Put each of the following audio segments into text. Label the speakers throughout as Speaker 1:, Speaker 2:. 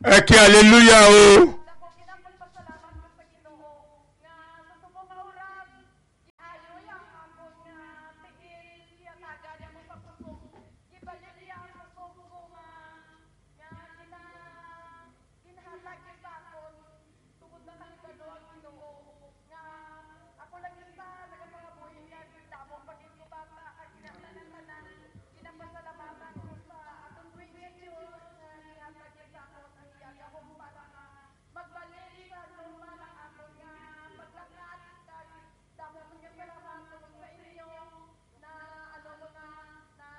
Speaker 1: ẹ kí aleluya o
Speaker 2: Dako kinapagpasalamat ko sa Ginoo nga gusto ko maurag iayo yang akon nga tigil siya taga niya mo sa puso. Gibalik niya ang puso ko nga nga gina ginahalag niya sa akon tungod na kalibado ang Ginoo nga ako lang isa nagapangabuhi niya damo pagin ko bata at kinahanglan tanan kinapasalamatan ko sa atong creation nga gihatag niya sa akon ang iyang akong para nga magbalik sa normal ang akon nga paglakat kag damo ko niya salamat sa inyo na ano mo na na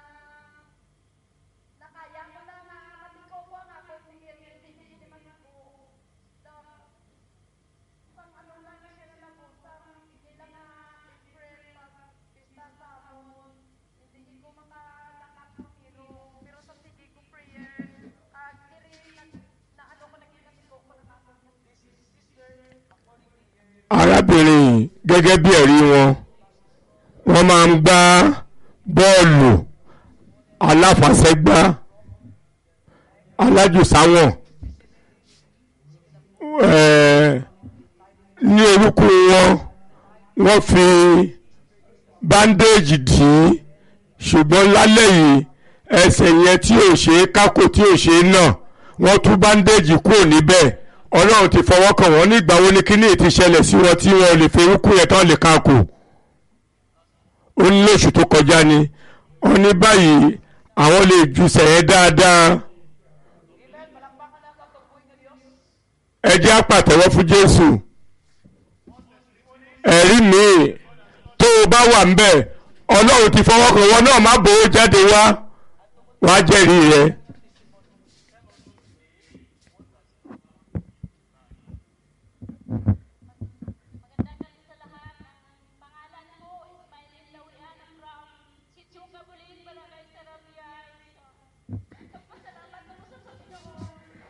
Speaker 2: nakaya ko na nga matiko ko ang akong tigil hindi hindi man ako na pang ano lang na siya na po sa hindi lang na April pag pista sa amon hindi ko makalakat pero pero sa sige ko prayer at diri nag- na ano ko nagkikatiko ko na ako this is sister according to your
Speaker 1: arábìnrin gẹ́gẹ́ bí ẹ̀rí wọn wọ́n máa ń gbá bọ́ọ̀lù aláfàsẹ́gbá alájùsáwọ̀n ẹ̀ẹ́ ní orúkọ wọn wọ́n fi báńdéèjì dì í ṣùgbọ́n lálẹ́ yìí ẹsẹ̀ yẹn tí ò ṣe é kákò tí ò ṣe é náà wọ́n tú báńdéèjì kúrò níbẹ̀ ọlọ́run ti fọwọ́ kàn wọ́n nígbà wo ni kíní ti ṣẹlẹ̀ sí wọn tí wọn ò lè fi orúkú yẹn tán lè kákò ó ní lóṣù tó kọjá ni wọ́n ní báyìí àwọn lè ju sẹ̀yẹ́ dáadáa ẹ jẹ́ á pàtẹ́wọ́ fún Jésù ẹ̀rí míì tó o bá wà ń bẹ̀ ọlọ́run ti fọwọ́ kàn wọ́n náà má bòó jáde wá wá jẹ́rìí rẹ̀.
Speaker 3: Magandang gabi sa lahat. Ang pangalan ko, Ismailin Lawian from Sitsuga, Bulin, Barangay Sarabia. Nagpasalamat ako sa Panginoon.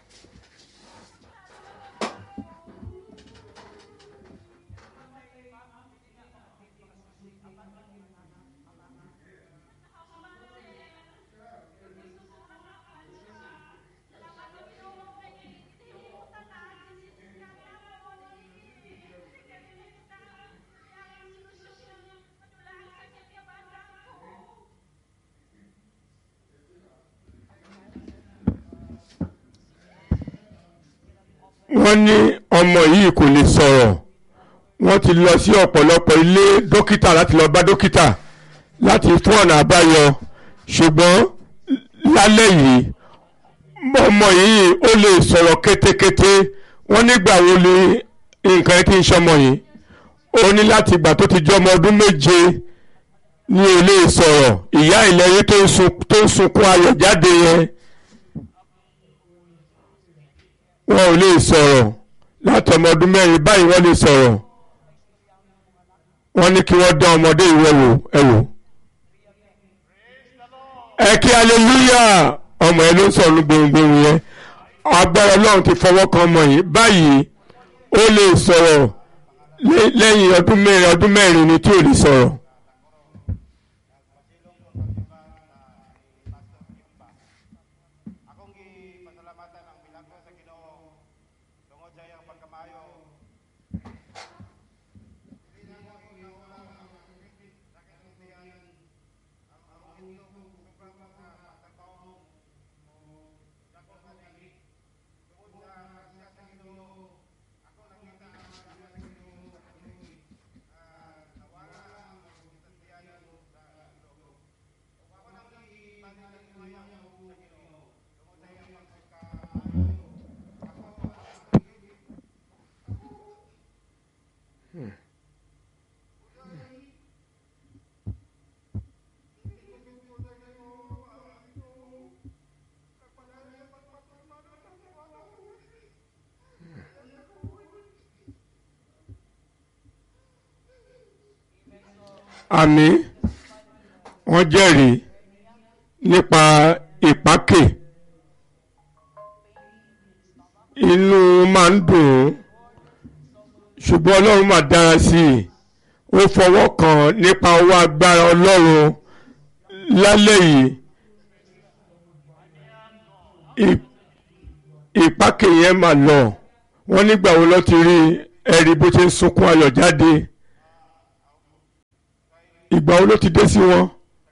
Speaker 1: wọ́n ní ọmọ yìí kò lè sọ̀rọ̀ wọ́n ti lọ sí ọ̀pọ̀lọpọ̀ ilé dókítà láti lọ bá dókítà láti fún ọ̀nà àbáyọ ṣùgbọ́n lálẹ́ yìí ọmọ yìí ó lè sọ̀rọ̀ kétékété wọ́n nígbà wo ni nǹkan ẹ ti ń ṣọmọ yìí ó ní láti ìgbà tó ti jẹ́ ọmọ ọdún méje ní ó lè sọ̀rọ̀ ìyá ìlẹ́yìn tó ń sun- tó ń sunkún ayọ̀ jáde yẹn wọn ò lè sọ̀rọ̀ láti ọmọ ọdún mẹ́rin báyìí wọ́n lè sọ̀rọ̀ wọ́n ní kí wọ́n dán ọmọdé ìwọ wò ẹ wò. ẹ kí aleluya ọmọ ẹ ló ń sọ̀rọ̀ ní gbohùngbohùn yẹn agbára ọlọ́run ti fọwọ́ kan ọmọ yìí báyìí ó lè sọ̀rọ̀ lẹ́- lẹ́yìn ọdún mẹ́rin ọdún mẹ́rin ni tí ò lè sọ̀rọ̀.
Speaker 4: Akong gipasalamatan ang milagro sa Ginoo tungod sa iyang pagkamayo.
Speaker 1: àmì wọ́n jẹ́rìí nípa ìpákè inú máa ń dùn ún ṣùgbọ́n ọlọ́run máa dára sí i ó fọwọ́ kàn nípa owó agbára ọlọ́run lálẹ́ yìí Ì- ìpákè yẹn mà lọ wọ́n nígbà wo ló ti rí ẹ̀rí bó ṣe ń sunkún ayọ̀ jáde ìgbà wo ló ti dé sí wọn.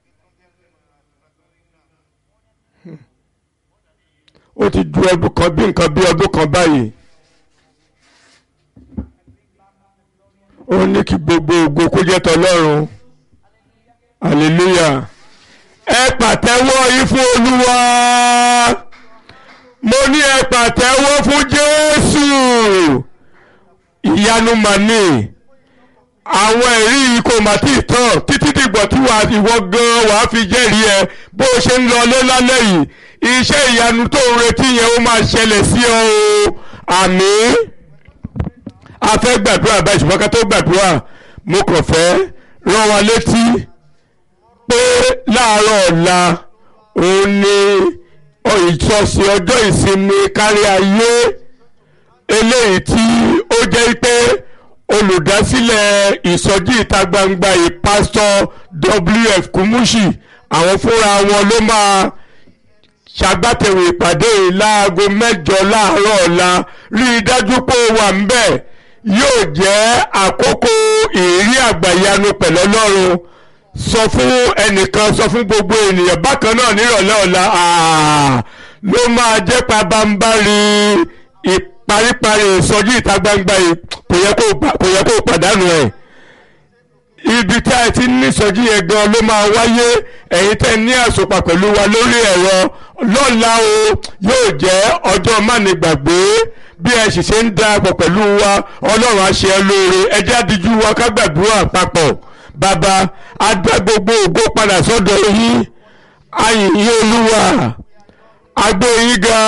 Speaker 1: ó ti ju ọdún kan bí nǹkan bí ọdún kan báyìí ó ní kí gbogbo ògo kó jẹ́ tọlọ́run hallelujah ẹ pàtẹ́wọ́ yìí fún olúwa mo ní ẹ pàtẹ́wọ́ fún jésù ìyanu màní àwọn ẹ̀rí yìí kò mà tí ì tán títí dìgbà tí wàá ìwọ gan wàá fi jẹ́rìí ẹ bó o ṣe ń lọ lé lálẹ́ yìí iṣẹ́ ìyanu tó ń retí yẹn ó máa ṣẹlẹ̀ sí ọ o àmín a fẹ́ gbàdúrà báyìí ṣùgbọ́n ká tó gbàdúrà mo kàn fẹ́ rán wa létí pé láàárọ̀ ọ̀la òun ni ìtọ́sí ọjọ́ ìsinmi kárí ayé eléyìí tí ó jẹ́ pé olùdásílẹ̀ ìsọjí ìta gbangba yìí pásítọ̀ WF Kumushi àwọn fúnra wọn ló máa ṣàgbátẹrù ìpàdé yìí láago mẹ́jọ láàárọ̀ ọ̀la rí i dájú pé ó wà ń bẹ̀ yóò jẹ́ àkókò ìrírí àgbàyanu pẹ̀lú Ọlọ́run sọ fún ẹnìkan sọ fún gbogbo ènìyàn bákan náà nírọ̀lẹ́ ọ̀la ló máa jẹ́ pabambarì ìparíparí ìsọjí ìta gbangba yìí kò yẹ kó pàdánù ẹ̀ ibi tí a ti ní ìsọjí yẹn gan ló máa wáyé ẹ̀yin tẹ́ ní àsopọ̀ pẹ̀lú wa lórí ẹ̀rọ lọ́la o yóò jẹ́ ọjọ́ mánigbàgbé bí ẹ sì ṣe ń darapọ̀ pẹ̀lú wa ọlọ́run á ṣe ẹ́ lóore ẹ jẹ́ àdíjú wa ká gbàdúrà papọ̀ bàbá a dá gbogbo ògo padà sọ́dọ̀ yín ayìn yín olúwa agbó yín ga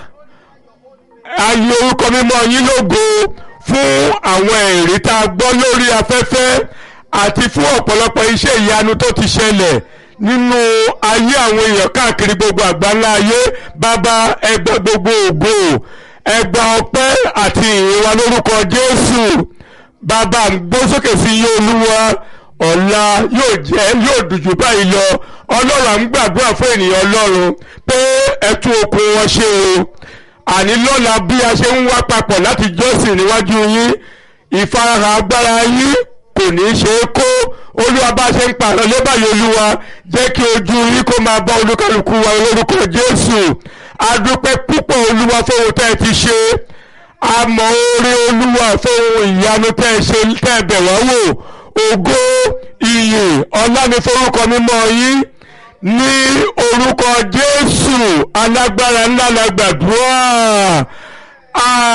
Speaker 1: ayé orúkọ mímọ́ yín lógo fún àwọn ẹ̀rí tá a gbọ́ lórí afẹ́fẹ́ àti fún ọ̀pọ̀lọpọ̀ iṣẹ́ ìyanu tó ti ṣẹlẹ̀ nínú ayé àwọn èèyàn káàkiri gbogbo àgbáńlá ayé bàbá ẹgbà gbogbo ògo ẹgbà ọpẹ́ àti ìyìn wa lórúkọ Jésù bàbá ń gbó sókè sí iye olúwa ọ̀la yóò jẹ́ yóò dùjú báyìí lọ ọlọ́run à ń gbàdúrà fún ènìyàn ọlọ́run pé ẹtú okun wọn ṣe o àní lọ́la bí a ṣe ń wá papọ̀ láti jọ́sìn níwájú yín ìfarahàn agbára yín kò ní í ṣe é kó olúwa bá ṣe ń pààrọ̀ lébàyè olúwa jẹ́ kí ojú yín kó máa bá olúkálùkù wa lórúkọ jésù adúpẹ́ púpọ̀ olúwa fóun tẹ́ ẹ ti ṣe àmọ́ orí olúwa fóun ìyanu tẹ́ ẹ ṣe tẹ́ ẹ bẹ̀ wá wò ògo ìyìn ọlá ni forúkọ mímọ́ yín ní orúkọ jésù alágbára ńlá la gbàdúrà.